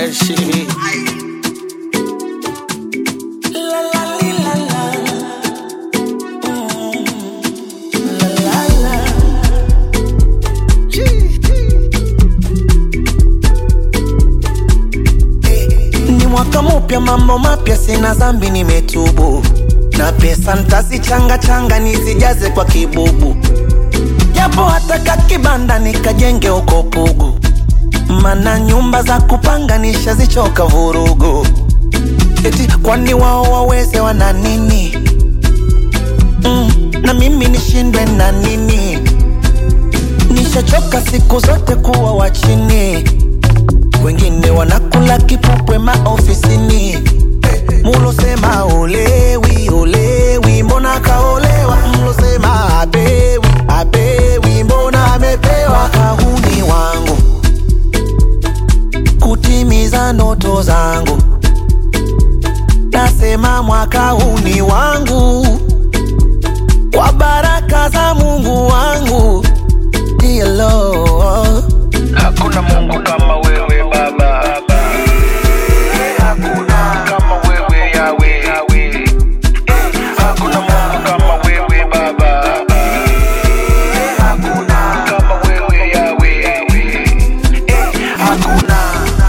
fresh. La la li, la la. Mm. La la la. Chee. Ni mwaka mupya, mambo mapya, sina zambi, nimetubu na pesa ntazichanga changa nizijaze kwa kibubu, japo hata kakibanda nikajenge uko Pugu, mana nyumba za kupanga nishazichoka vurugu. Eti kwani wao waweze wana nini? Mm, na mimi nishindwe na nini? Nishachoka siku zote kuwa wa chini wengine wanakula kipupwe maofisini. Mulosema olewi olewi, mbona kaolewa? Mlosema apewi apewi, mbona amepewa? Kahuni wangu kutimiza ndoto zangu, nasema mwaka huu ni wangu kwa baraka za Mungu wangu. Dear Lord. Hakuna Mungu kama wewe Baba, hakuna kama wewe Yawe, hakuna Mungu kama wewe Baba, hakuna kama wewe Yawe, hakuna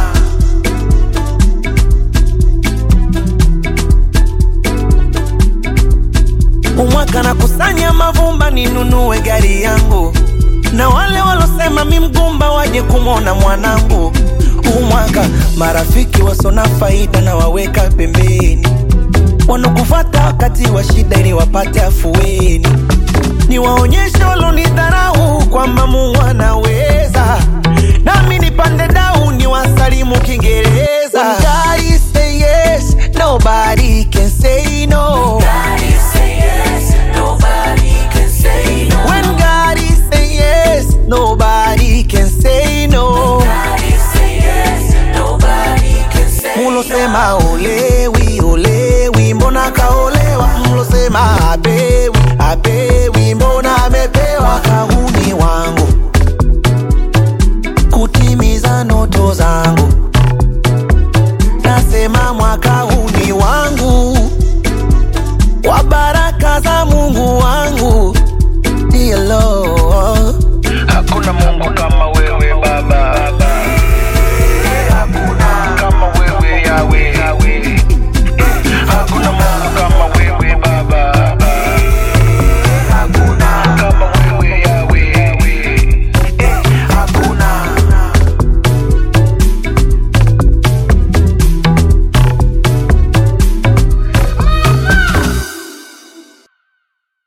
umwaka na kusanya mavumba ninunue gari yangu, na wale walosema mi mgumba waje kumwona mwanangu. Umwaka marafiki wasona faida na waweka pembeni, wanokufata wakati wa shida ili wapate afueni. Niwaonyeshe walonidharau kwamba Mungu anaweza, nami nipande dau niwasalimu Kiingereza.